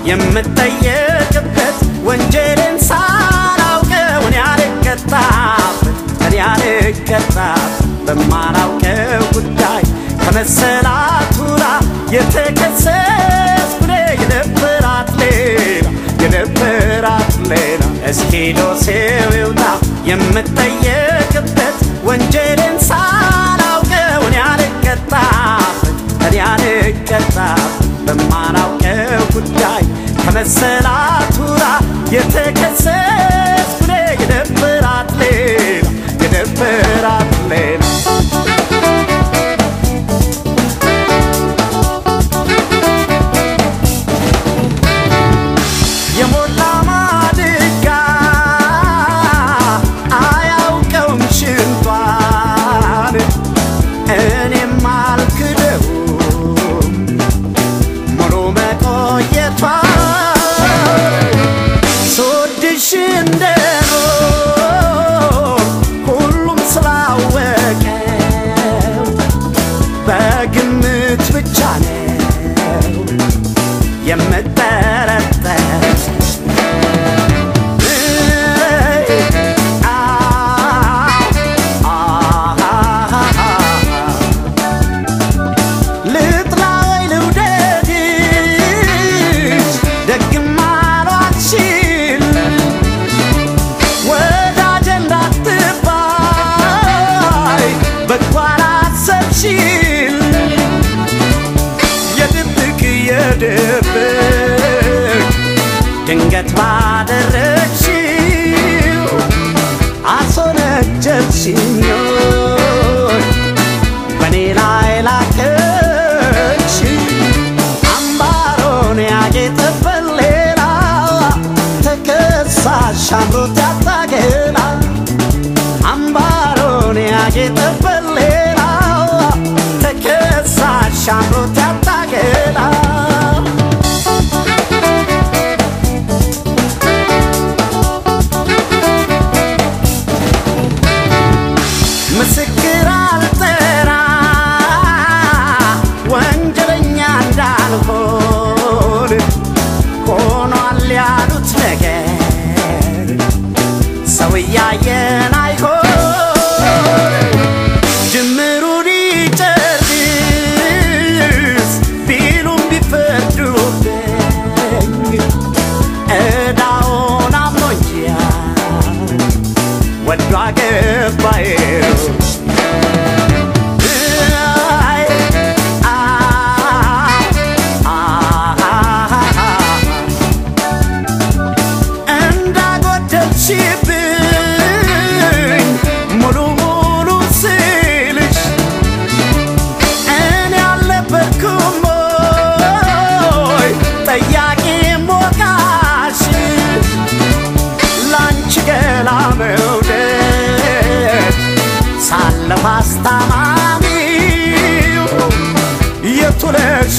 የምጠየቅበት ወንጀልን ሳላውቀው እኔ አልቀጣበት እኔ አልቀጣበት በማላውቀው ጉዳይ ከመሰላቱራ የተከሰስኩ እኔ የነበራት ሌላ የነበራት ሌላ እስኪ ዶሴው ይውጣ የምጠየቅበት ወንጀልን ሳላውቀው እኔ አልቀጣበት እኔ አልቀጣበት በማላውቀው ጉዳይ ከመሰላቱራ የተከሰስኩ እኔ የነበራት ሌላ የነበራት ሌላ የሞላ ማድጋ አያውቀውም ሽንቷን እኔም አልክደውም ሙሉ መቆየቷን ስወድሽ እንደኖር ሁሉም ስላወቀው በግምት ብቻ ነው የምጠረጠር ልጥላ ወይ ልውደድሽ ደግም አሏችል ወዳጅ እንዳትባይ በጎ አላሰብሽል የድብቅ የድብቅ ድንገት ባደረግሽው አስወነጀልሽኝ በእኔ ላይ ላከሽ አምባሮን ያጌጠበት ሌላ ተከሳሽ አምሮት ያታገላ አምባሮን ያጌጠበት ሌላ ተከሳሽ አምሮት ያታገላ ምስክር አልጠራ ወንጀለኛ እንዳልሆን ሆኗል ያሉት ነገር ሰው እያየን አይሆን ጅምሩን ይጨርስ ቢሉም ቢፈርዱብኝ ዕዳውን አምኖኛል ወዶ አገባዬው አይ አ አ እንዳጎደልሽብኝ ሙሉ ሙሉ ስልሽ እኔ አልነበርኩም ወይ ጠያቂ ሞቃሽ ላንቺ ገላ መውደድ ሳለፍ አስታማሚው የቱለሽ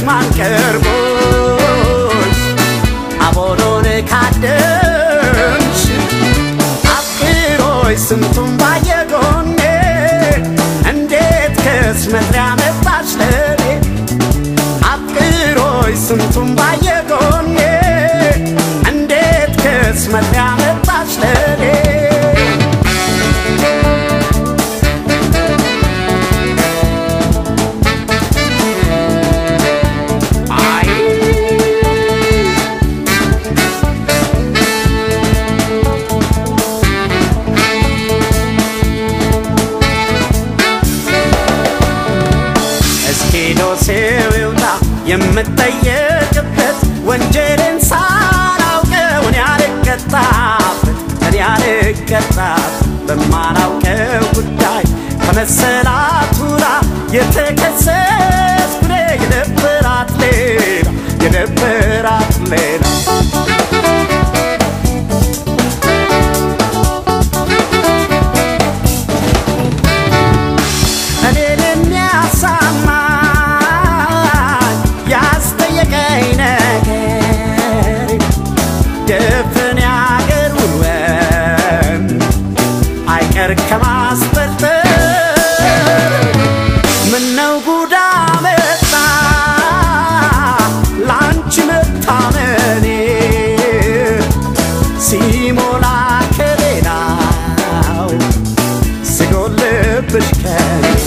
ማንቀርቦች አቦሎን ካደምሽ አፍቅሮች ስንቱን ባየጎኔ እንዴት ከስመት ሊያመጣሽ ለኔ አፍቅሮች ስንቱን ባየጎኔ እንዴት ከስመት ሊያመጣሽ ለኔ አይ እስኪ ዶሴው ይውጣ የምጠየቅበት ወንጀልን ሳላውቀው እኔ አልቀጣበት እኔ አልቀጣበት በማላውቀው ጉዳይ ከመሰላቱራ የተከሰስኩ እኔ የነበራት ሌላ የነበራት ሌላ እኔን የሚያሳማኝ ያስጠየቀኝ ነገር ድፍን ያገር ውሎን አይቀር ከማስበልጠር ምነው ጉዳ መጣ ላንቺ መታመኔ ፍቅርሽ ከኔ